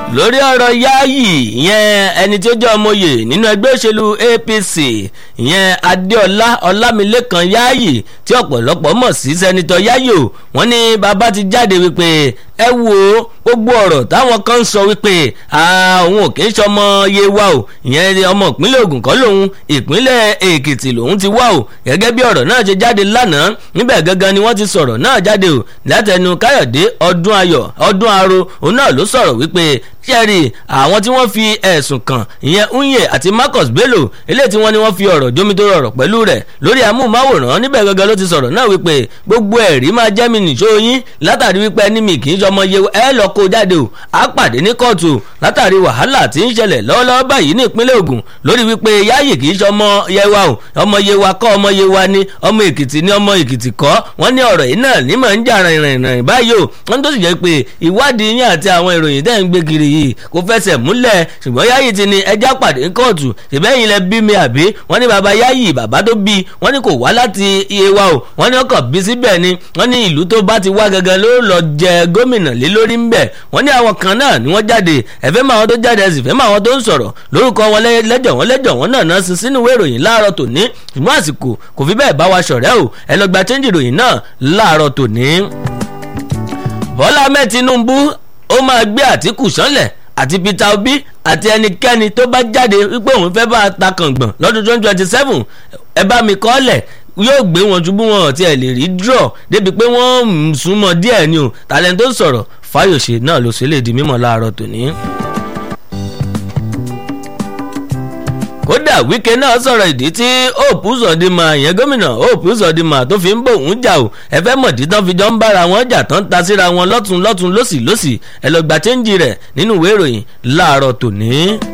lórí ọ̀rọ̀ Yayi ìyẹn ẹni tí ó jẹ́ ọmọye nínú ẹgbẹ́ òṣèlú APC ìyẹn Adéọlá Ọlámilékan Yayi tí ọ̀pọ̀lọpọ̀ mọ̀ sí sẹ́nitọ́ Yayo wọ́n ní bàbá ti jáde wípé ẹ wo gbogbo ọ̀rọ̀ táwọn kan ń sọ wípé òun ò kì í ṣọmọ Yewa o ìyẹn ọmọ ìpínlẹ̀ Ògùn kọ́ lòun ìpínlẹ̀ Èkìtì lòun ti wá o gẹ́gẹ́ bí ọ̀rọ̀ náà ṣe jáde lánàá níbẹ̀ gangan ni wọ́n ti sọ̀rọ̀ náà jáde o látẹnu Káyọ̀dé ọdún ayọ̀ ọdún aro òun náà ló sọ̀rọ̀ wípé ṣẹ́ẹ̀rì àwọn tí wọ́n fi ẹ̀sùn kàn ìyẹn Unye àti Marcus Bello eléyìí tí wọ́n ní wọ́n fi ọ̀rọ̀ jómitóró ọ̀rọ̀ pẹ̀lú rẹ̀ lórí amóhùnmáwòrán níbẹ̀ gangan ló ti sọ̀rọ̀ náà wípé gbogbo ẹ̀rí máa jẹ́ mi nìṣó yín látàrí wípé ẹni mi kì í ṣọmọ ye ẹ lọ kó jáde o á pàdé ní kóòtù látàrí wàhálà tí ń ṣẹlẹ̀ lọ́wọ́lọ́wọ́ báyìí ní ìpínlẹ̀ Ògùn lórí wípé Yayi kì í ṣọmọ Yewa o ọmọ Yewa kọ́ ọmọ Yewa ni ọmọ Èkìtì ni ọmọ Èkìtì kọ́ wọ́n ní ọ̀rọ̀ yìí náà ní mọ̀ ń jà rìnrìn báyìí o wọ́n tó sì jẹ́ pé ìwádìí yín àti àwọn ìròyìn tẹ́ ń gbé kiri yìí kò fẹsẹ̀ múlẹ̀ ṣùgbọ́n Yayi ti ní ẹjá pàdé kóòtù ṣèbẹ́yìn lẹ bí mi àbí wọ́n ní baba Yayi bàbá tó bí wọ́n ní kò wá láti Yewa o wọ́n ní ọkọ̀ bí síbẹ̀ ni wọ́n ní ìlú tó bá ti wá gangan ló lọ jẹ gómìnà lé lórí ń bẹ̀ wọ́n ní àwọn kan náà ni wọ́n jáde ẹ̀fẹ́ máa wọn tó jáde ẹ̀sìn fẹ́ máa wọn tó ń sọ̀rọ̀ lórúkọ wọn lẹ́jọ̀ wọn lẹ́jọ̀ wọn náà náà sin sínú ìwé ìròyìn láàárọ̀ tòní ṣùgbọ́n àsìkò kò fi bẹ́ẹ̀ bá wa ṣọ̀rẹ́ o ẹ lọ gba chẹ́ńjì ìròyìn náà láàárọ̀ tòní. Bọ́lá Ahmed Tinubu ó máa gbé Àtíkù sánlẹ̀ àti Peter Obi àti ẹnikẹ́ni tó bá jáde wípé òun fẹ́ bá a ta kàngbọ̀n lọ́dún twenty twenty seven ẹ bá mi kọ́ lẹ̀ yóò gbé wọn ju bí wọn ò tiẹ̀ lè rí draw débi pé wọ́n ń súnmọ́ díẹ̀ ni o tàlẹ́ tó sọ̀rọ̀ Fáyọ̀ṣe náà ló ṣe lè di mímọ̀ láàárọ̀ tòní. kódà Wike náà sọ̀rọ̀ ìdí tí Hope Uzodinma ìyẹn gómìnà Hope Uzodinma tó fi ń bò ń jà o ẹ fẹ́ mọ̀dí tán fi jọ ń bára wọn jà tán ta síra wọn lọ́tún lọ́tún lọ́sì lọ́sì ẹ lọ gba chẹ́ńjì rẹ̀ nínú ìwé ìròyìn láàárọ̀ tòní.